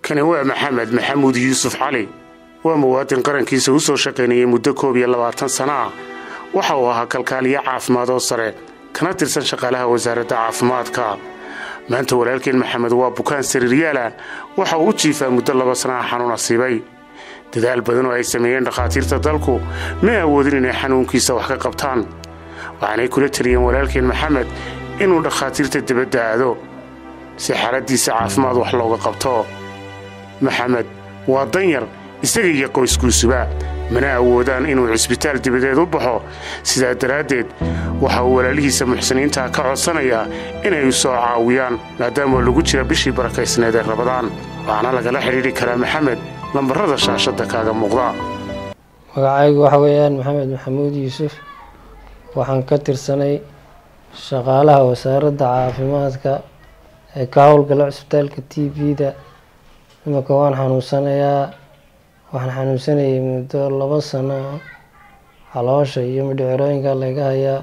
kani waa maxamed maxamuud yuusuf cali waa muwaadin qarankiisa u soo shaqaynayay muddo koob iyo labaatan sana ah waxa uu ahaa kalkaaliyo caafimaad oo sare kana tirsan shaqaalaha wasaaradda caafimaadka maanta walaalkeen maxamed waa bukaan sariiryaala waxa uu u jiifaa muddo laba sana ah xanuun asiibay dadaal badan oo ay sameeyeen dhakhaatiirta dalku ma awoodin inay xanuunkiisa wax ka qabtaan waxaanay kula teliyeen walaalkeen maxamed inuu dhakhaatiirta dibadda aado si xaaladdiisa caafimaad wax looga qabto maxamed waa danyar isaga iyo qoyskuusuba mana awoodaan inuu cisbitaal dibadeed u baxo sidaa daraaddeed waxa uu walaalihiisa muxsiniinta ka codsanayaa inay u soo caawiyaan maadaama lagu jira bishii barakaysneed ee rabadaan waxaana lagala xidhiidhi karaa maxamed lambarrada shaashadda kaaga muuqda magacaygu waxa weeyaan maxamed maxamuud yuusuf waxaan ka tirsanay shaqaalaha wasaaradda caafimaadka ee ka howlgala cisbitaalka t v-da iminka waan xanuunsanayaa waxaan xanuunsanayay muddo laba sano caloosha iyo midhicirooyinka laga hayaa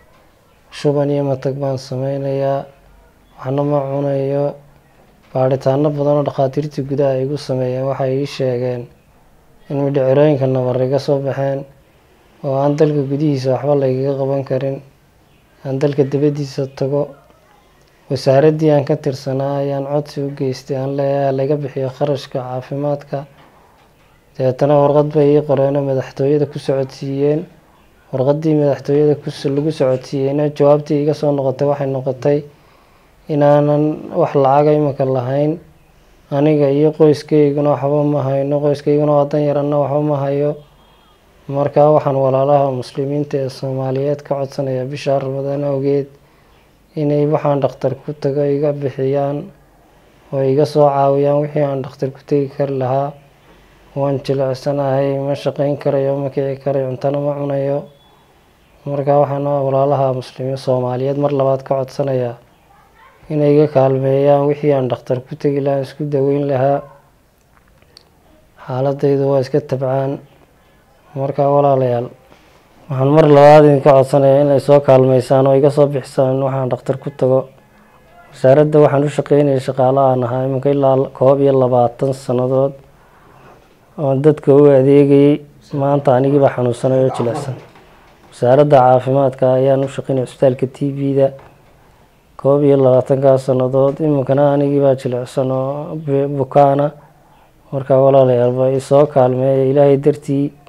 shuban iyo matag baan sameynayaa waxna ma cunayo baadhitaano badan oo dhakhaatiirtii gudaha ay igu sameeyeen waxay ii sheegeen in midhicirooyinka nabar iga soo baxeen oo aan dalka gudihiisa waxba lagaga qaban karin aan dalka dibaddiisa tago wasaaraddii aan ka tirsanaa ayaan codsi u geystay aan leeyahay laga bixiyo kharashka caafimaadka dabeetana warqad bay ii qoreenoo madaxtooyada ku socodsiiyeen warqaddii madaxtooyada lagu socodsiiyeyna jawaabtii iga soo noqotay waxay noqotay inaanan wax lacaga imika lahayn aniga iyo qoyskeyguna waxba ma hayno qoyskayguna waa danyaranna waxba ma hayo markaa waxaan walaalaha muslimiinta ee soomaaliyeed ka codsanayaa bishaa ramadaan awgeed inay waxaan dhakhtar ku tago iga bixiyaan oo iga soo caawiyaan wixii aan dhakhtar ku tegi kari lahaa waan jilicsanahay ma shaqeyn karayo ma kici karayo cuntana ma cunayo markaa waxaan walaalaha muslimiin soomaaliyeed mar labaad ka codsanayaa inay iga kaalmeeyaan wixii aan dhakhtar ku tegi lahaa isku daweyn lahaa xaaladaydu waa iska tabcaan markaa walaalayaal waxaan mar labaad idinka codsanayaa inay soo kaalmeysaan oo iga soo bixisaan waxaan dhakhtar ku tago wasaaradda waxaan u shaqeynayay shaqaalahaan ahaa iminka ilaa koob iyo labaatan sannadood oon dadka u adeegayay maanta anigiibaa xanuunsanay oo jilicsan wasaaradda caafimaadka ayaan u shaqeynaya cisbitaalka t v-da koob iyo labaatankaa sannadood iminkana anigiibaa jilicsan oo bukaana markaa walaalayaal ba isoo kaalmeeya ilaahay dartii